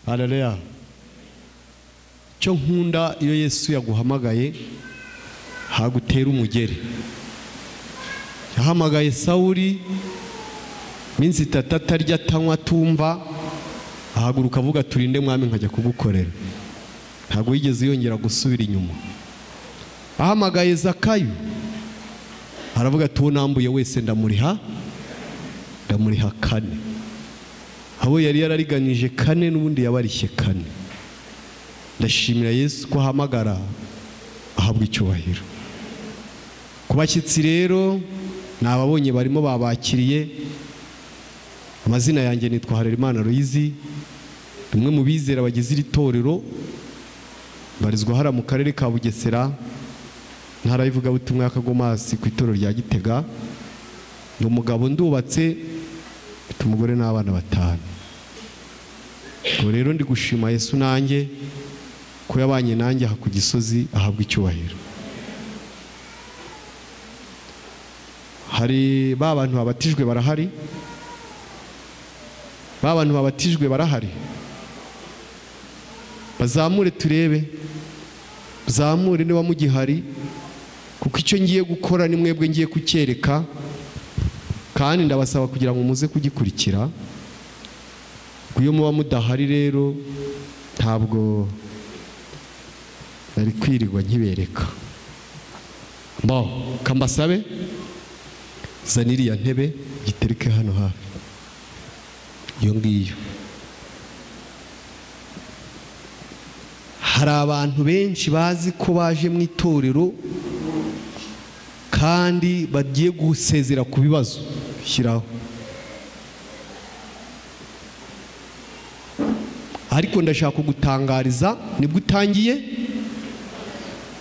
harareya cyo nkunda iyo yesu yaguhamagaye hagutera umugeri yahamagaye sawuri minsi itatu atarya atanywa atumva ahaguruka avuga turinde mwami nkajya kugukorera ntabwo yigeze yongera gusubira inyuma ahamagaye zakayo aravuga ati uwo nambuye wese ndamuriha ndamuriha kane abo yari yarariganije kane n'ubundi yabarishye kane ndashimira yesu ko ahamagara ahabwa icyubahiro ku bashyitsi rero ni ababonye barimo babakiriye amazina yanjye nitwa harerimana ruyizi umwe mu bizera bagize iri torero barizwa hariya mu karere ka bugesera ntara y'ivugabutumwa y'akagomasi ku itorero rya gitega ni umugabo ndubatse mfite umugore n'abana batanu ubwo rero ndi gushima yesu nanjye ko yabanye nanjye aha ku gisozi ahabwa icyubahiro hari ba bantu babatijwe barahari ba bantu babatijwe barahari bazamure turebe zamure niba mugihari kuko icyo ngiye gukora ni mwebwe ngiye kucyereka kandi ndabasaba kugira ngo muze kugikurikira iyo muba mudahari rero ntabwo nari kwirirwa nkibereka mbaho kambasabe zana iriya ntebe gitereke hano hafi iyo ngiyo hari abantu benshi bazi ko baje mu itorero kandi bagiye gusezera ku bibazo shyiraho ariko ndashaka kugutangariza nibwo utangiye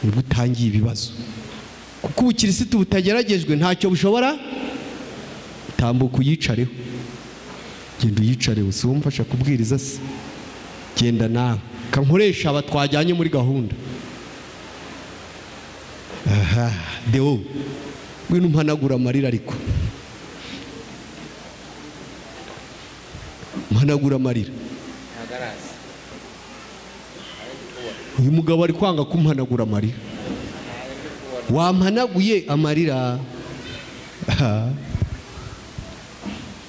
nibwo utangiye ibibazo kuko ubukirisitu butageragejwe ntacyo bushobora tambuka uyicareho genda uyicareho si wowe umfasha kubwiriza se genda nawe kankoresha aba twajyanye muri gahunda aha dewo ngwino umpanagura amarira ariko umpanagura amarira uyu mugabo ari kwanga kumpanagura amarira wampanaguye amarira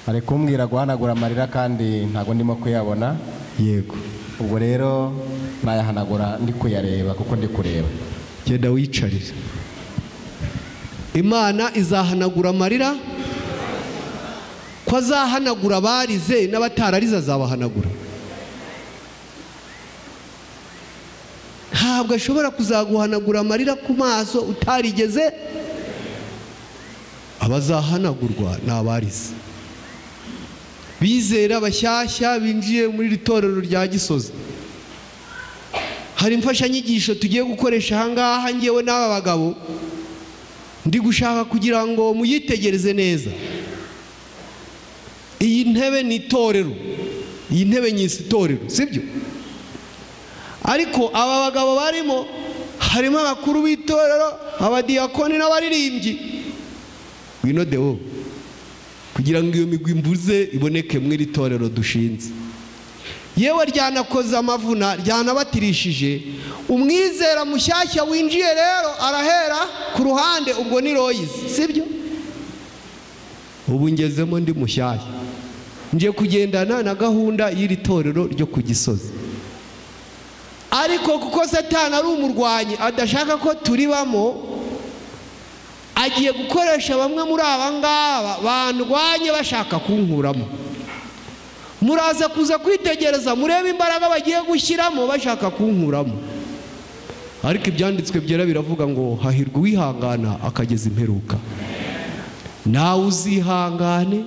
ari kumbwira guhanagura amarira kandi ntabwo ndimo kuyabona yego ubwo rero nayahanagura ndi kuyareba kuko ndi kureba genda wicarire imana izahanagura amarira ko azahanagura abarize n'abatararize azabahanagura ntabwo ashobora kuzaguhanagura amarira ku maso utarigeze abazahanagurwa ni abarize bizera bashyashya binjiye muri iri torero rya gisozi hari imfashanyigisho tugiye gukoresha ahangaha ngewe n'aba bagabo ndi gushaka kugira ngo muyitegereze neza iyi ntebe ni itorero iyi ntebe nyisi itorero sibyo ariko aba bagabo barimo harimo abakuru b'itorero abadiyakoni n'abaririmbyi wino dewo kugira ngo iyo migwi mbuze iboneke muri iri torero dushinze yewe ryanakoze amavuna ryanabatirishije umwizera mushyashya winjiye rero arahera ku ruhande ubwo ni royizi sibyo ubu ngezemo ndi mushyashya ngiye kugendana na gahunda y'iri torero ryo ku gisozi ariko kuko satani ari umurwanyi adashaka ko turibamo agiye gukoresha bamwe muri aba ngaba bandwanye bashaka kunkuramo muraza kuza kwitegereza murebe imbaraga bagiye gushyiramo bashaka kunkuramo ariko ibyanditswe byera biravuga ngo hahirwa uwihangana akageza imperuka nawe uzihangane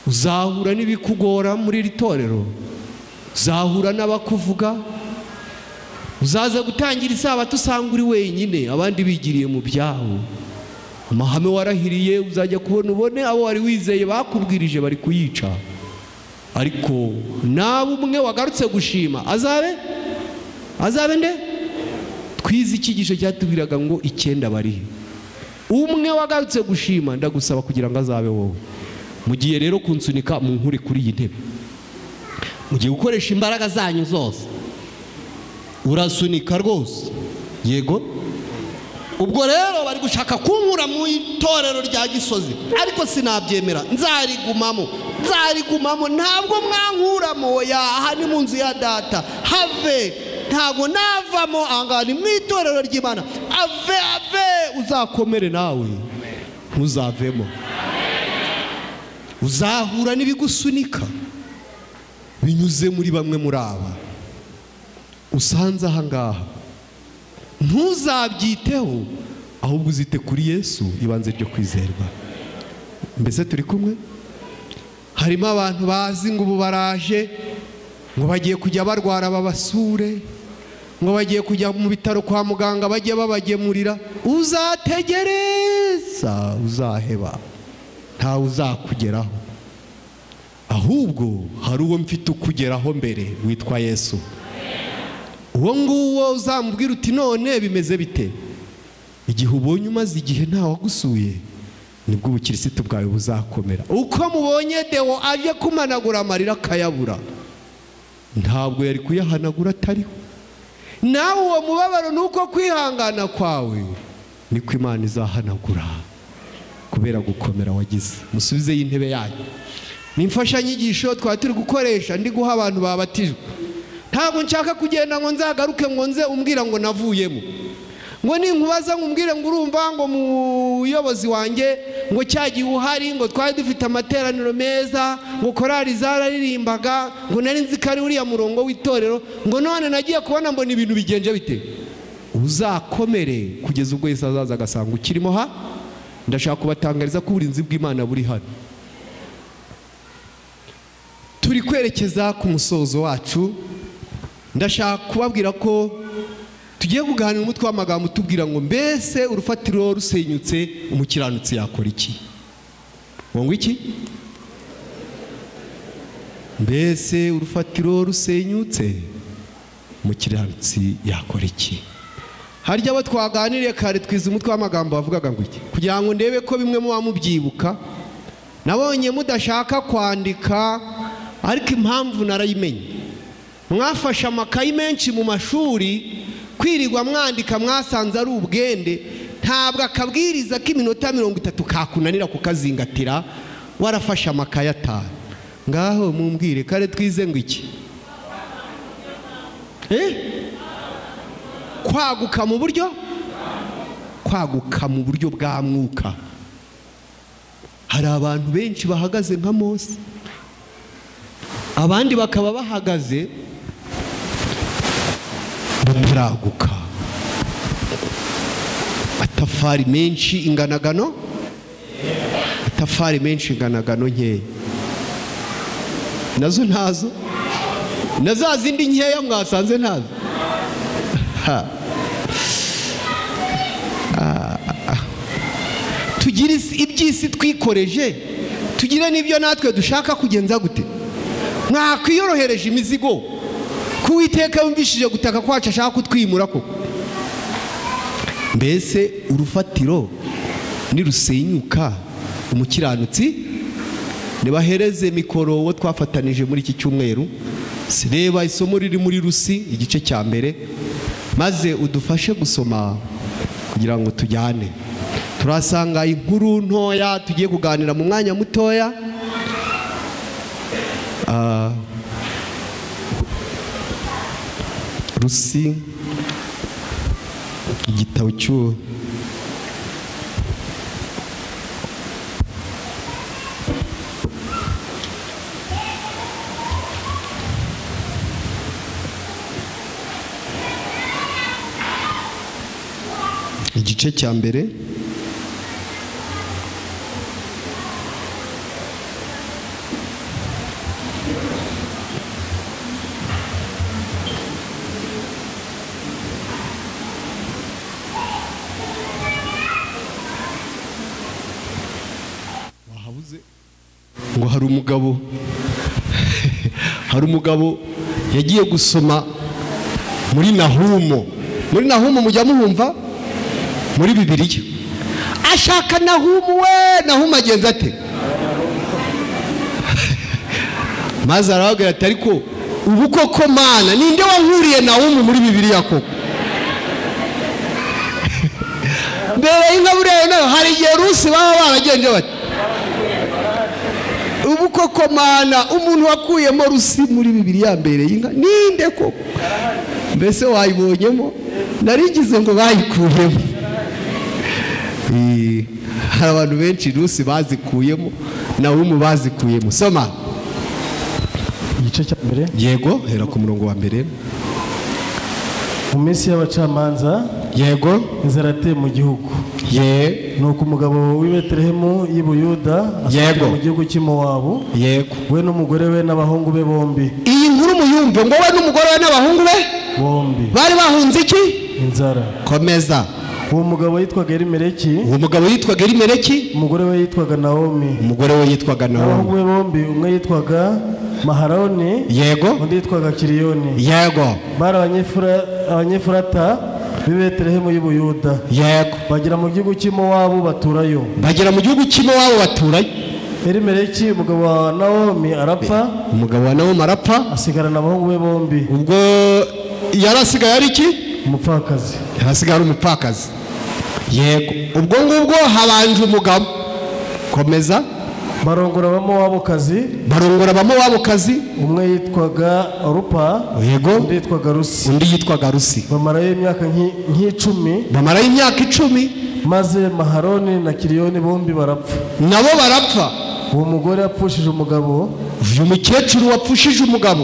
uzahura n'ibikugora muri iri torero uzahura n'abakuvuga uzaza gutangira isabato usanga uri wenyine abandi bigiriye mu byabo amahame warahiriye uzajya kubona ubone abo wari wizeye bakubwirije bari kuyica ariko nawe umwe wagarutse gushima azabe azabe nde twize icyigisho cyatubwiraga ngo icyenda barihe umwe wagarutse gushima ndagusaba kugira ngo azabe wowe mu gihe rero kunsunika mu nkure kuri iyi ntebe mugiye gukoresha imbaraga zanyu zose urasunika rwose yego ubwo rero bari gushaka kunkura mu itorero rya gisozi ariko sinabyemera nzarigumamo nzarigumamo ntabwo mwankuramo oya aha ni mu nzu ya data have ntabwo navamo ahangaha ni mu itorero ry'imana ave ave uzakomere nawe ntuzavemo uzahura n'ibigusunika binyuze muri bamwe muri aba usanze ahangaha ntuzabyiteho ahubwo uzite kuri yesu ibanze ryo kwizerwa mbese turi kumwe harimo abantu bazi ngo ubu baraje ngo bagiye kujya barwara babasure ngo bagiye kujya mu bitaro kwa muganga bajye babagemurira uzategereza uzaheba ntawe uzakugeraho ahubwo hari uwo mfite ukugeraho mbere witwa yesu uwo nguwo uzamubwira uti none bimeze bite igihe ubonye umaze igihe ntawagusuye nibwo ubukirisitu bwawe buzakomera uko mubonye dewo aje kumanagura amarira akayabura ntabwo yari kuyahanagura atariho nawe uwo mubabaro ni uko kwihangana kwawe niko imana izahanagura kubera gukomera wagize musubizeyo intebe yanyu ni imfashanyigisho twaba turi gukoresha ndi guha abantu babatijwe ntabwo nshaka kugenda ngo nzagaruke ngo nze umbwira ngo navuyemo ngo ninkubaza ngo umbwire ngo urumva ngo muyobozi wanjye ngo cya gihe uhari ngo twari dufite amateraniro meza ngo korari zararirimbaga ngo nari nzi ko ari uriya murongo w'itorero ngo none nagiye kubona mbona ibintu bigenje bite uzakomere kugeza ubwo yesi azaza agasanga ukirimo ha ndashaka kubatangariza ko uburinzi bw'imana buri hano turi kwerekeza ku musozo wacu ndashaka kubabwira ko tugiye kuganira umutwe w'amagambo utubwira ngo mbese urufatiro rusenyutse umukiranutsi yakora iki ngo iki mbese urufatiro rusenyutse umukiranutsi yakora iki harya abo twaganiriye kare twize umutwe w'amagambo wavugaga ngo iki kugira ngo ndebe ko bimwe muba mubyibuka nabonye mudashaka kwandika ariko impamvu narayimenye mwafashe amakayi menshi mu mashuri kwirirwa mwandika mwasanze ari ubwende ntabwo akabwiriza k'iminota mirongo itatu kakunanira kukazingatira warafashe amakayi atanu ngaho mumbwire kare twize ngo iki kwaguka mu buryo kwaguka mu buryo bwa mwuka hari abantu benshi bahagaze nka mose abandi bakaba bahagaze bataraguka atafari menshi inganagano atafari menshi inganagano nkeya nazo ntazo na za zindi nkeya mwasanze ntazo Ha. Ah, ah. tugire isi- iby'isi twikoreje tugire n'ibyo natwe dushaka kugenza gute mwakwiyorohereje imizigo ko uwiteka wumvishije gutaka kwacu ashaka kutwimura ko mbese urufatiro nirusenyuka umukiranutsi ntibahereze mikoro uwo twafatanije muri iki cyumweru Si reba isomo riri muri rusi igice cya mbere maze udufashe gusoma kugira ngo tujyane turasanga inkuru ntoya tugiye kuganira mu mwanya mutoya Ah, rusi igitabo cy'uwo igice cya mbere wahabuze ngo hari umugabo hari umugabo yagiye gusoma muri nahumo muri nahumo mujya muhumva muri bibiliya ashaka nahumu we nahumu agenza ate maze arababwira ati ariko ubu koko mana ninde wahuriye na umwe muri bibiliya koko mbere y'ingaburere nayo hari igihe rusi baba baragenje bati ubu koko mana umuntu wakuyemo rusi muri bibiliya mbere y'inka ninde koko mbese wayibonyemo narigize ngo bayikuyemo Eh, hari abantu benshi rusi bazikuyemo na umu bazikuyemo soma igice cya mbere yego hera ku murongo wa mbere mu minsi y'abacamanza yego inzara yateye mu gihugu ye nuko umugabo w'i betelehemu y'i buyuda asohokera Yego. mu gihugu cy'imowabu yego we n'umugore we n'abahungu be bombi iyi nkuru muyumve ngo we n'umugore we n'abahungu be bombi bari bahunze iki inzara komeza uwo mugabo yitwaga elimeleki uwo mugabo yitwaga elimeleki umugore we yitwaga nawomi umugore we yitwaga abahungu nawomi be bombi umwe yitwaga maharoni yego undi yitwaga kiriyoni yego bari abanyefura- abanyefurata b'i betelehemu y'u buyuda yego bagera mu gihugu cy'imowabu baturayo bagera mu gihugu cy'iwabo baturanye elimeleki umugabo wa nawomi arapfa umugabo wa nawomi arapfa asigarana abahungu be bombi ubwo yari asigaye ari iki umupfakazi hasigaye ari umupfakazi yego ubwo ngubwo habanje umugabo komeza barongora abamowabukazi barongora abamowabukazi umwe yitwaga rupa yego undi yitwaga rusi undi yitwaga rusi bamarayo imyaka nk'i- nk'icumi bamarayo imyaka icumi maze maharoni na kiriyoni bombi barapfa nabo barapfa uwo mugore yapfushije umugabo uyu mukecuru wapfushije umugabo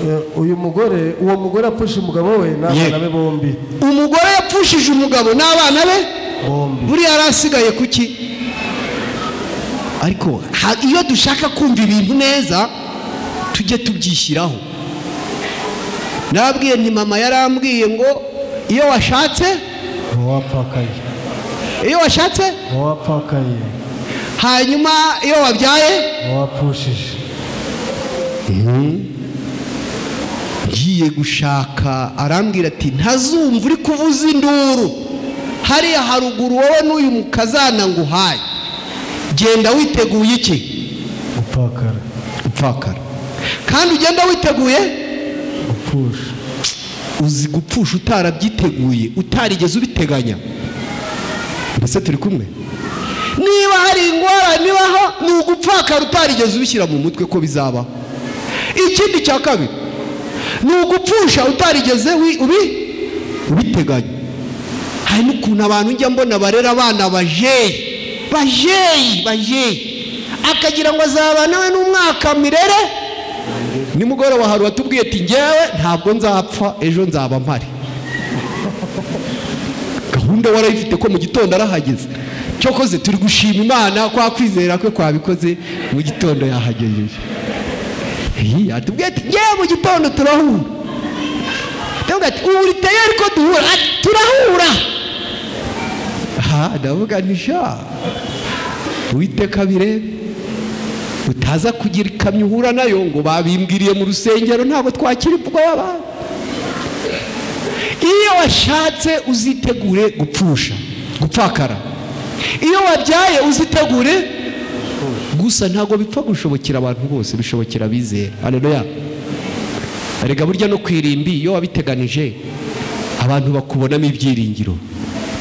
eh, uyu mugore uwo mugore yapfushije umugabo we n'abana Ye- be bombi umugore yapfushije umugabo n'abana be bombi buriya yari asigaye kuki ariko ha- iyo dushaka kumva ibintu neza tujye tubyishyiraho nababwiye nti mama yarambwiye ngo iyo washatse uwo wapfakaye iyo washatse uwo wapfakaye hanyuma iyo wabyaye uwo wapfushije ngiye gushaka arambwira ati ntazumva uri kuvuza induru hariya haruguru wowe n'uyu mukazana nguhaye genda witeguye iki gupfakara upfakara kandi ugenda witeguye gupfusha uzi gupfusha utarabyiteguye utarigeze ubiteganya mbese turi kumwe niba hari ingorane ibaho ni ugupfakara utarigeze ubishyira mu mutwe ko bizabaho ikindi cya kabiri ni ugupfusha utarigeze wi- ubi ubiteganya hari n'ukuntu abantu njya mbona barera abana bajeyi bajeyi bajeyi akagira ngo azabana we n'umwaka mirere nimugoroba hari uwatubwiye ati ngewe ntabwo nzapfa ejo nzaba mpari gahunda warayifite ko mu gitondo arahageze cyokoze turi gushima imana kwa kwizera kwe kwabikoze mu gitondo yahagejeje Iyi, atubwiye ati ngewe mu gitondo turahura ndavuga ati ubu riteye ariko duhura Ati, turahura aha ndavuga nti sha uwiteka birebe utaza kugira ikamyo uhura nayo ngo babimbwiriye mu rusengero ntabwo twakira ubwoba iyo washatse uzitegure gupfusha gupfakara iyo wabyaye uzitegure gusa ntabwo bipfa gushobokera abantu bose bishobokera abizera haleluya erega burya no ku irimbi iyo wabiteganije abantu bakubonamo ibyiringiro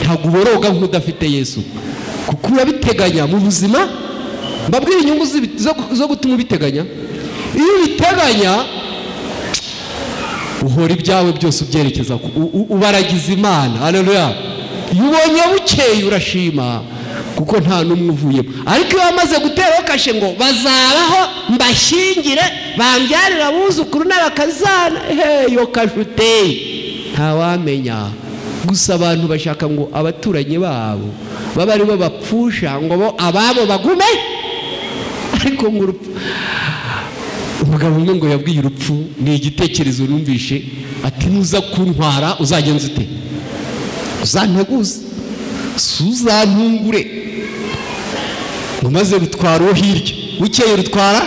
ntabwo uboroga nk'udafite yesu kuko urabiteganya mu buzima mbabwira inyungu z'ibi- zo- zo gutuma ubiteganya iyo ubiteganya uhora ibyawe byose ubyerekeza ku- u- u- ubaragiza imana haleluya iyo ubonye bukeye urashima kuko nta n'umwe uvuyemo ariko iyo wamaze guteraho kashe ngo bazabaho mbashyingire bambyarira abuzukuru n'abakazana he iyo kashe uteye ntawamenya gusa abantu bashaka ngo abaturanyi babo babe ari bo bapfusha ngo bo ababo bagume ariko ngo urupfu umugabo umwe ngo yabwiye urupfu ni igitekerezo numvishe ati nuza kuntwara uzagenza ute uzanteguze si uzantungure ngo maze rutwara uwo hirya bukeye rutwara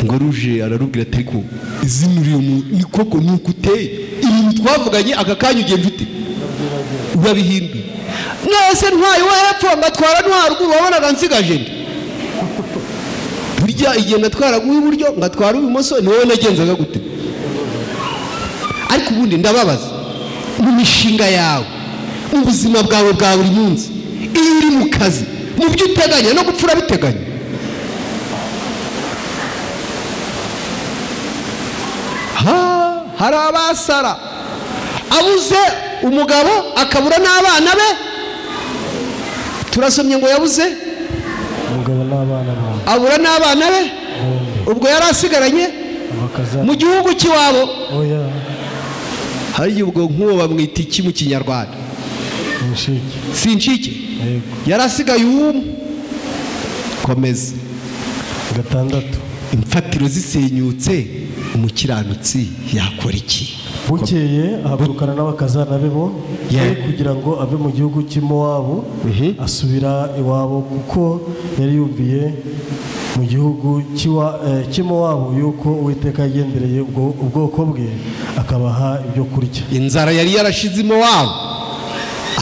ngo ruje ararubwira ati ariko izina uriyo ni koko ni uko uteye ibintu twavuganye aka kanya ugenda ute urabihinduye mwese ntwaye uwo hepfo mbatwara ntwaruguru wabonaga nsigaje nde burya burya igihe natwaraga uw'iburyo ngatwara uw'ibumoso ni wowe nagenzaga gute ariko ubundi ndababaza mu mishinga yawe mu buzima bwawe bwa buri munsi iyo uri mu kazi mu byo uteganya no gupfa urabiteganya Ha, hari abasara abuze umugabo akabura n'abana be turasomye ngo yabuze umugabo n'abana bawe abura n'abana be ubwo yari asigaranye bakaza mu gihugu cy'iwabo oya hari igihe ubwo nk'uwo bamwita iki mu kinyarwanda umushike sinshike yego yari asigaye uw'umwe komeza gatandatu imfatiro zisenyutse umukiranutsi yakora iki bukeye ahagurukana n'abakazana be bo Yeah. ye kugira ngo ave mu gihugu cy'imowabu Mhm. asubira iwabo kuko yari yumviye mu gihugu cy'iwa- eh, cy'imowabu yuko uwiteka yagendereye ubwo- ubwoko bwe akabaha ibyo kurya inzara yari yarashizemo wabo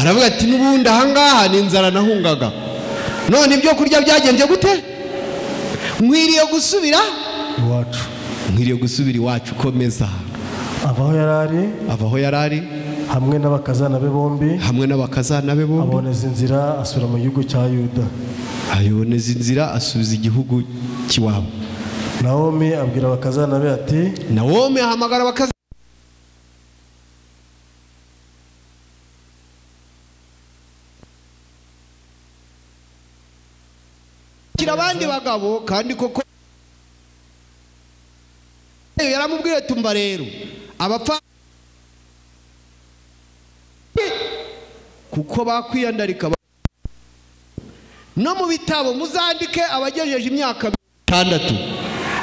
aravuga ati n'ubundi ahangaha ni inzara nahungaga none ibyo kurya byagenze gute nkwiriye gusubira iwacu nkwiriye gusubira iwacu komeza ava aho yari ari ava aho yari ari hamwe n'abakazana be bombi hamwe n'abakazana be bombi aboneza inzira asubira mu gihugu cya yuda ayoboneza inzira asubiza igihugu cy'iwabo nawomi abwira abakazana be ati nawome ahamagara abakazi Kira abandi bagabo kandi koko yaramubwiye tumba rero abapfa kuko bakwiyandarika ba- no mu bitabo muzandike abagejeje imyaka itandatu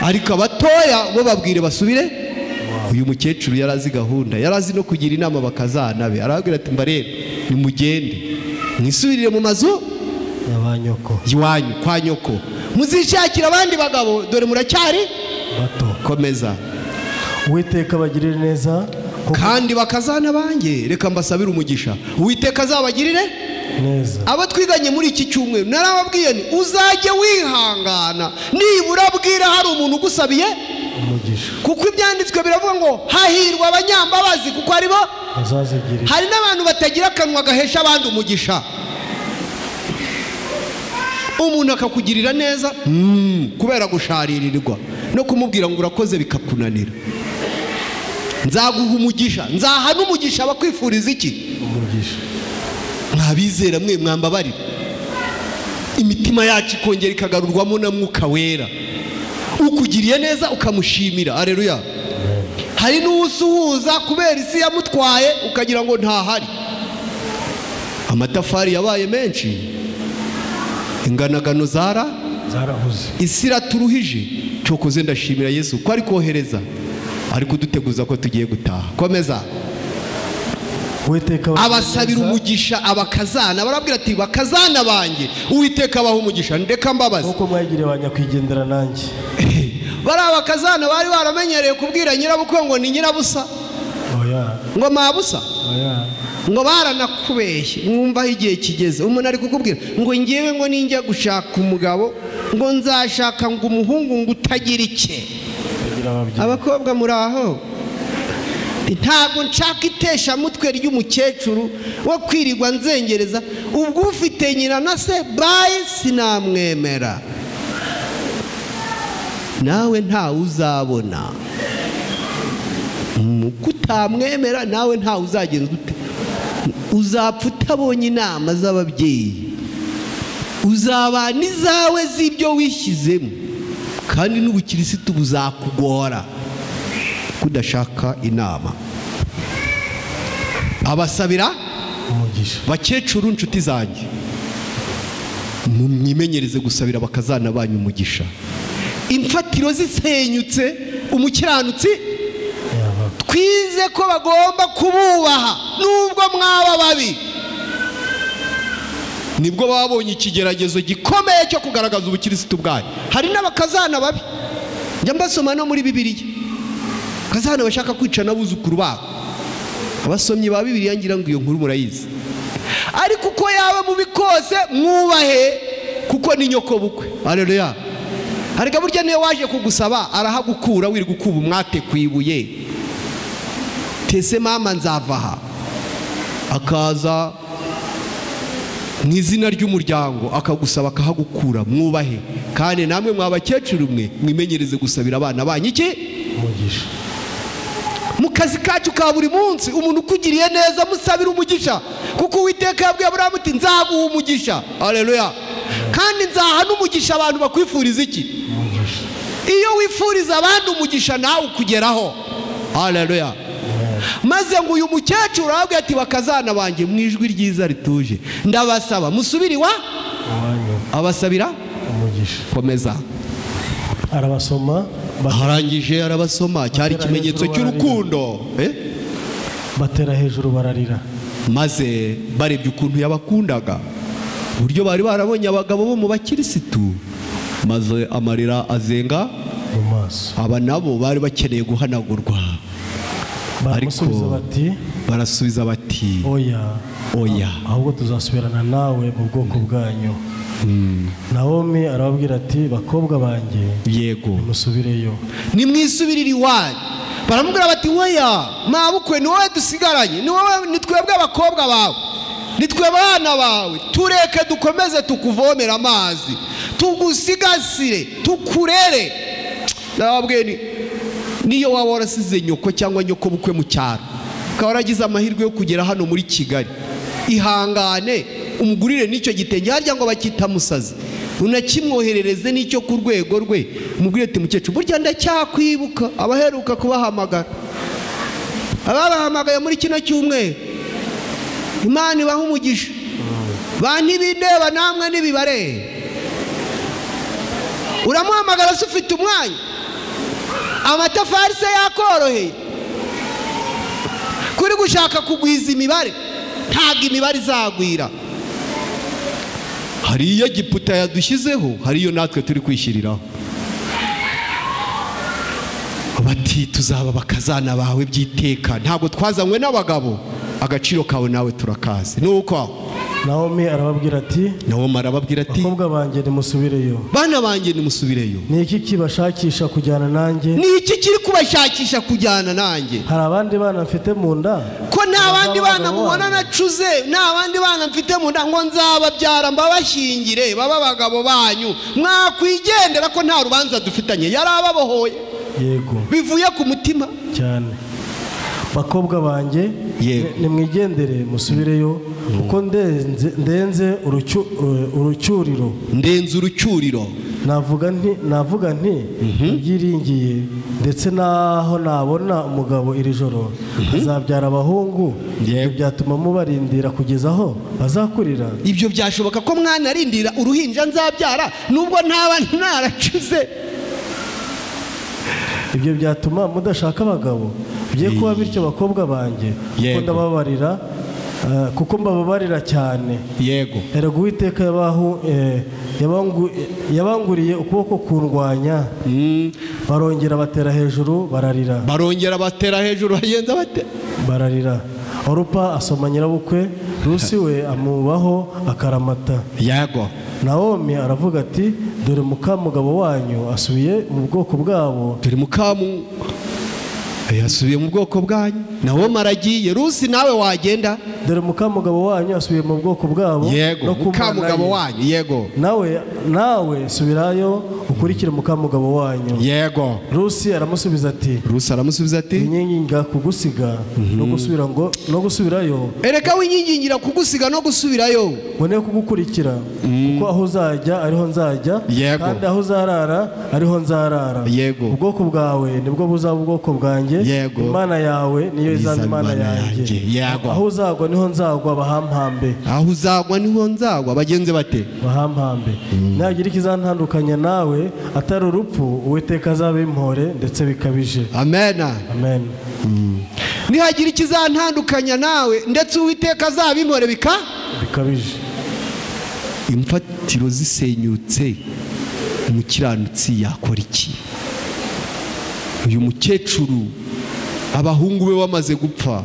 ariko abatoya bo babwire basubire uyu mukecuru yari azi gahunda yari azi no kugira inama bakazana be arababwira ati mbarebe nimugende mwisubirire mu mazu na ba nyoko iwanyu kwa nyoko muzishakira abandi bagabo dore muracyari bato komeza uwiteka abagirire neza kuko kandi bakazana banjye reka mbasabire umugisha uwiteka azabagirire neza abo twiganye muri iki cyumweru narababwiye ni uzajye wihangana nibura bwira hari umuntu ugusabiye umugisha kuko ibyanditswe biravuga ngo hahirwa abanyambabazi kuko aribo bazazigirira hari n'abantu batagira akanwa gahesha abandi umugisha umuntu akakugirira neza mm, kubera gusharirirwa no kumubwira ngo urakoze bikakunanira nzaguha umugisha nzaha n'umugisha abakwifuriza iki umugisha mwabizera mwe mwambabarira imitima yacu ikongera ikagarurwamo na mwuka wera ukugiriye neza ukamushimira areruya hari n'uwusuhuza kubera isi yamutwaye ukagira ngo ntahari amatafari yabaye menshi inganagano zara zarahuze isi iraturuhije cokoze ndashimira yesu ko ari kohereza ari kuduteguza ko tugiye gutaha komeza uwiteka abasabira umugisha abakazana barabwira ati bakazana banjye uwiteka abaha umugisha ndeka mbabaze kuko mwagiriye ba nyakwigendera nanjye bariya bakazana bari baramenyereye kubwira nyirabukwe ngo ni nyirabusa oya ngo mabusa oya ngo baranakubeshye mwumva aho igihe kigeze umuntu ari kukubwira ngo ngewe ngo ninjya gushaka umugabo ngo nzashaka ngo umuhungu ngo utagira icye kugira ababyeyi abakobwa muri aho ntabwo nshaka iteshamutwe ry'umukecuru wo kwirirwa nzengereza ubwo ufite nyina na se bayi sinamwemera nawe ntawe uzabona Mm, uko utamwemera nawe ntawe uzagenza ute uzapfa utabonye inama z'ababyeyi uzabana izawe z'ibyo wishyizemo kandi n'ubukirisitu buzakugora kudashaka inama abasabira umugisha bakecuru nshuti zanjye mumwimenyereze gusabira bakazana banyu umugisha imfatiro zisenyutse umukiranutsi yabaga twize ko bagomba kububaha nubwo mwaba babi nibwo baba babonye ikigeragezo gikomeye cyo kugaragaza ubukirisitu bwayo hari n'abakazana babi njya mbasoma no muri bibiliya akazana bashaka kwica n'abuzukuru babo abasomyi ba bibiliya ngira ngo iyo nkuru murayizi ariko uko yaba mubi kose mwubahe kuko ni nyokobukwe areruya ariko burya niyo waje kugusaba arahagukura wiri gukuba umwate ku ibuye tese mama nzava aha akaza mu izina ry'umuryango akagusaba akahagukura mwubahe kandi namwe mwa bakecuru mwe mwimenyereze gusabira abana banyu iki umugisha mu kazi kacu ka buri munsi umuntu ukugiriye neza musabira umugisha kuko uwiteka yabwiye aburahamu uti nzaguha umugisha aleluya kandi nzaha n'umugisha abantu bakwifuriza iki iyo wifuriza abandi umugisha nawe ukugeraho aleluya maze ngo uyu mukecuru arabwira ati bakazana banjye mu ijwi ryiza rituje ndabasaba musubire iwa umwanya abasabira umugisha komeza arabasoma ba- arangije arabasoma cyari Batera ikimenyetso hejuru cy'urukundo eh? batera hejuru bararira maze barebye ukuntu yabakundaga uburyo bari barabonye abagabo bo mu bakirisitu maze amarira azenga mu maso aba nabo bari bakeneye guhanagurwa baramusubiza bati barasubiza bati oya oya ahubwo tuzasubirana nawe mu bwoko bwanyu nawomi arababwira ati bakobwa banjye yego musubireyo nimwisubirire iwanyu baramubwira bati weya mwabukwe ni wowe dusigaranye ni wowe ni twebwe abakobwa bawe ni twe abana bawe tureke dukomeze tukuvomere amazi tugusigasire tukurere ndababwiye ni niyo waba warasize nyoko cyangwa nyoko bukwe mu cyaro ukaba waragize amahirwe yo kugera hano muri kigali ihangane umugurire n'icyo gitenge harya ngo bakita musazi unakimwoherereze n'icyo ku rwego rwe umubwire ati mukecuru burya ndacyakwibuka abaheruka kubahamagara ababahamagaye muri kino cyumweru imana ibaha umugisha ba ntibindeba namwe ntibibareba uramuhamagara se ufite umwanya amatafari se yakoroheye kuri gushaka kugwiza imibare ntabwo imibare izagwira hari iyo giputa yadushyizeho hari iyo natwe turi kwishyiriraho bati tuzaba bakazana bawe by'iteka ntabwo twazanywe n'abagabo agaciro kawe nawe turakazi ni uko nawomi arababwira ati nawe marababwira ati bakobwa banjye nimusubireyo bana banjye nimusubireyo ni iki kibashakisha kujyana nanjye ni iki kiri kubashakisha kujyana nanjye hari abandi bana mfite mu nda ko nta bandi bana Abagabo mubona babo. nacuze nta bandi bana mfite mu nda ngo nzababyara mbabashyingire babe abagabo banyu mwakwigendera ko nta rubanza dufitanye yari ababohoye yego bivuye ku mutima cyane bakobwa banjye Yego. ni- nimwigendere musubireyo kuko ndenze- ndenze urucyu- eh, urucyuriro ndenze urucyuriro navuga nti navuga nti ndabyiringiye ndetse n'aho nabona umugabo iri joro azabyara abahungu Yego. byatuma mubarindira kugeza aho bazakurira ibyo byashoboka ko mwanarindira uruhinja nzabyara nubwo ntaba naracuze ibyo byatuma mudashaka abagabo bigiye kuba bityo bakobwa banjye kuko Yego. ndababarira eh, kuko mbababarira cyane yego erega uwiteka yabahu eh, yabangu- eh, yabanguriye ukuboko kundwanya barongera batera hejuru bararira barongera batera hejuru bagenza bate bararira orupa asoma nyirabukwe rusi we amubaho akaramata yego nawomi aravuga ati dore mukamugabo wanyu asubiye mu bwoko bwabo turi mukamu yasubiye mu bwoko bwanyu nawe maragiye rusi nawe wagenda dore mukamugabo wanyu asubiye mu bwoko bwabo yego no ku Mana mukamugabo ye. wanyu yego nawe nawe subirayo ukurikire mukamugabo wanyu yego rusi aramusubiza ati rusi aramusubiza ati inkinga kugusiga no gusubira ngo no gusubirayo ereka winyigingira kugusiga no gusubirayo mbone kugukurikira kuko aho uzajya ariho nzajya Yego. kandi aho uzarara ariho nzarara Yego. ubwoko bwawe nibwo buzaba ubwoko bwanjye Yego. imana yawe niyo izaba imana yanjye Yego. aho uzagwa niho nzagwa bahampambe aho uzagwa niho nzagwa bagenze bate bahampambe nagira ikizantandukanya nawe atari urupfu uwiteka azaba impore ndetse bikabije amena amen nihagira ikizantandukanya nawe ndetse uwiteka azabimore bika bikabije imfatiro zisenyutse umukiranutsi yakora iki uyu mukecuru abahungu be bamaze gupfa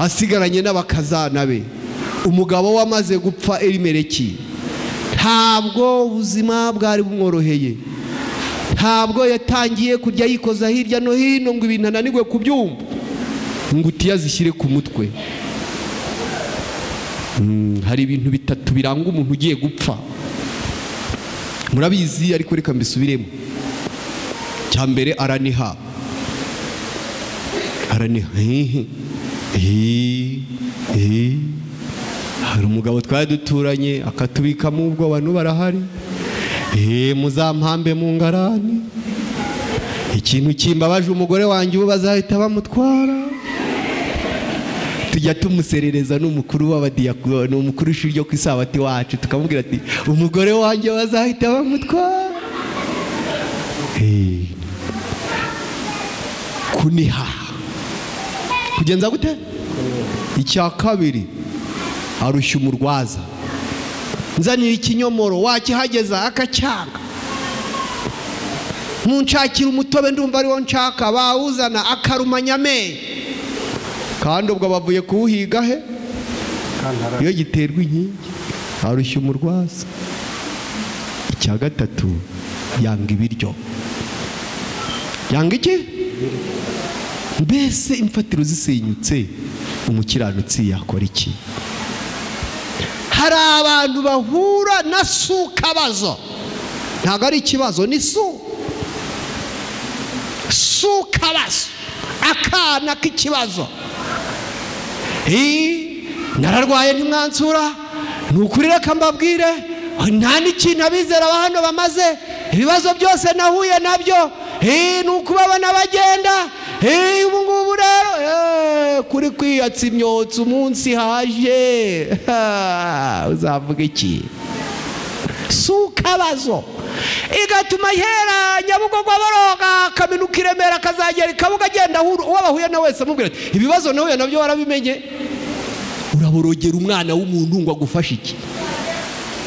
asigaranye n'abakazana be umugabo we amaze gupfa erimereki ntabwo ubuzima bwari bumworoheye ntabwo yatangiye kujya yikoza hirya no hino ngo ibintu ananirwe kubyumva ingutiya zishyire ku mutwe Mm, hari ibintu bitatu biranga umuntu ugiye gupfa murabizi ariko reka mbisubiremo cya mbere araniha araniha hehe eee eee hari umugabo twari duturanye akatubikamo ubwo abantu barahari eee muzampambe mu ngarani ikintu kimbabaje umugore wanjye ubu bazahita bamutwara tujya tumuserereza n'umukuru w'abadiyakono ni umukuru w'ishuri ryo ku isabati wacu tukamubwira ati umugore wanjye bazahita bamutwara Hey. kuniha kugenza gute icya kabiri arushya umurwaza nzanira ikinyomoro wakihageza akacyanga ntunshakira umutobe ndumva ariwo nshaka bawuzana akarumanya amenyo kandi ubwo bavuye kuwuhiga he iyo giterwa inkingi arushya umurwaza icya gatatu yanga ibiryo yanga iki mbese imfatiro zisenyutse umukiranutsi yakora iki hari abantu bahura na sukabazo ntabwo ari ikibazo ni su sukabazo akana k'ikibazo Ii, nararwaye ntimwansura ni ukuri reka mbabwire nta n'ikintu abizera ba hano bamaze ibibazo byose nahuye nabyo Ii, ni ukubabona bagenda Ii, ubu ngubu rero eh, kuri kwiyatsa imyotsi umunsi haje Ha, uzavuga iki si ukabazo igatuma hera nyabugogo boroga akaminuka i remera akazagera i kabuga agenda ahura uwo bahuye na wese amubwira ati ibibazo nahuye nabyo warabimenye uraborogera umwana w'umuntu ngo agufashe iki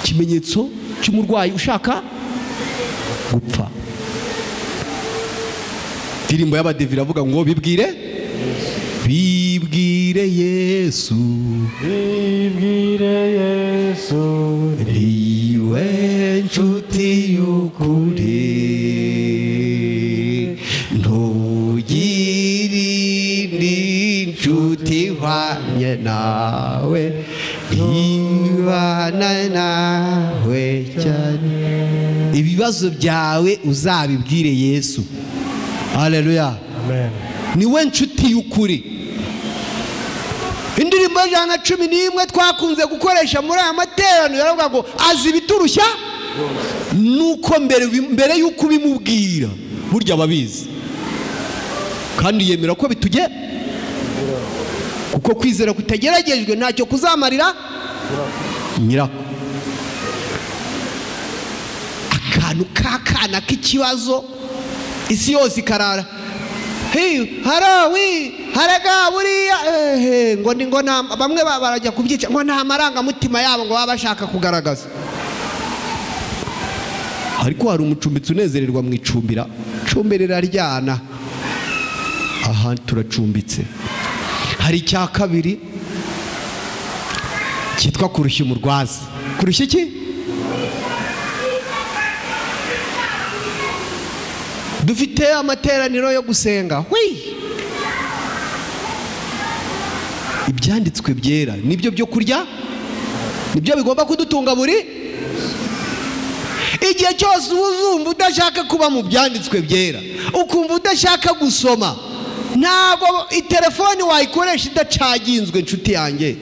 ikimenyetso cy'umurwayi ushaka gupfa indirimbo y'abadive iravuga ngo bibwire bibwire yesu Bibwire Yesu niwe nshuti y'ukuri ntugire indi nshuti ihwanye nawe ibana nawe cyane ibibazo byawe uzabibwire yesu haleluya Amen. niwe nshuti y'ukuri indirimbo y'ijana na cumi n'imwe twakunze gukoresha muri aya materaniro yaravuga ngo azi ibiturushya nuko mbere bi- mbere y'uko ubimubwira burya ababizi kandi yemera ko bitujye kuko kwizera kutageragejwe ntacyo kuzamarira nyirako akantu k'akana k'ikibazo isi yose ikarara Hey, harawi haraga buriya ehe, ngo ni ngo nta- bamwe ba- barajya kubyica ngo nta marangamutima yabo ngo baba bashaka kugaragaza ariko hari umucumbitsi unezererwa mu icumbira icumbira riraryana aha turacumbitse hari icya kabiri cyitwa kurushya umurwaza kurushya iki dufite amateraniro yo gusenga hwi ibyanditswe byera nibyo byo kurya nibyo bigomba kudutunga buri igihe cyose uba uzumva udashaka kuba mu byanditswe byera ukumva udashaka gusoma ntabwo telefone wayikoresha idacaginzwe inshuti yanjye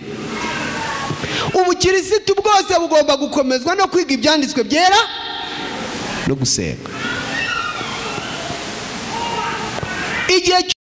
ubukirisitu bwose bugomba gukomezwa no kwiga ibyanditswe byera no gusenga igihe